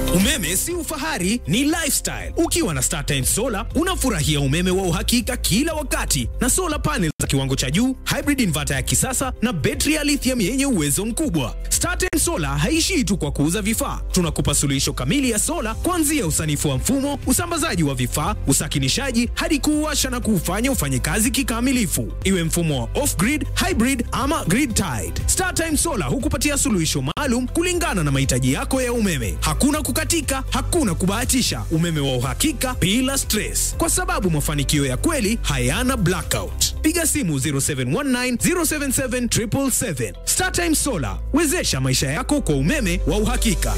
Umeme si ufahari, ni lifestyle. Ukiwa na StarTimes Solar unafurahia umeme wa uhakika kila wakati na solar panels za kiwango cha juu, hybrid inverter ya kisasa na betri ya lithium yenye uwezo mkubwa. StarTimes Solar haishii tu kwa kuuza vifaa, tunakupa suluhisho kamili ya sola kuanzia usanifu wa mfumo, usambazaji wa vifaa, usakinishaji hadi kuuwasha na kuufanya ufanye kazi kikamilifu, iwe mfumo wa off-grid, hybrid ama grid tied. StarTimes Solar hukupatia suluhisho maalum kulingana na mahitaji yako ya umeme. Hakuna kukatika, hakuna kubahatisha, umeme wa uhakika bila stress, kwa sababu mafanikio ya kweli hayana blackout. Piga simu 0719 077 777. StarTimes Solar, wezesha maisha yako kwa umeme wa uhakika.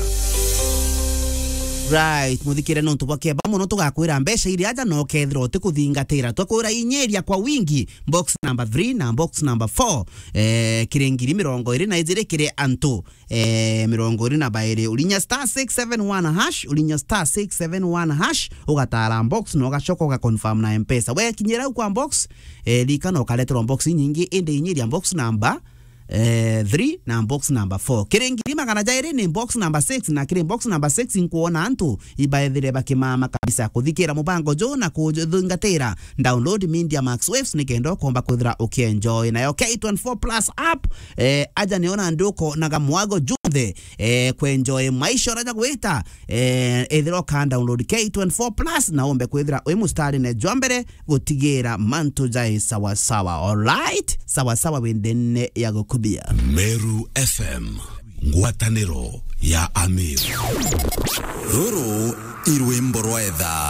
right muthikire no tubake ba muno tugakwira mbeca iria aja no kethira utikuthingatira twakwira inyeria kwa wingi box number 3 na box number 4 eh kirengiri mirongo iri na ijiri kiri antu eh mirongo iri na bairi ulinya star 671 hash ulinya star 671 hash ugatara box no gacoka uga confirm na mpesa we kinyira kwa box eh lika no kaleterwa box nyingi inde inyeria box number eh, 3 na box number 4 kirengiri magana jairi ni box number 6 na kiri box number 6 nkuona antu ibaethire bakimama kabisa kuthikira mubango jo na kuthingatira download media max waves nikenda komba kwithira ukienjoy nayo k24 plus app eh, aja niona nduko na gamwago junthe eh, kwenjoy maisha raja gwita eh, ithira ka download k24 plus na ombe kwithira wi mustari ne jwambere gutigira mantu jai sawa sawa alright sawa sawa wendene ya gukubia Meru FM ngwatanĩro ya Amir rũrũ irwĩmbo rwa etha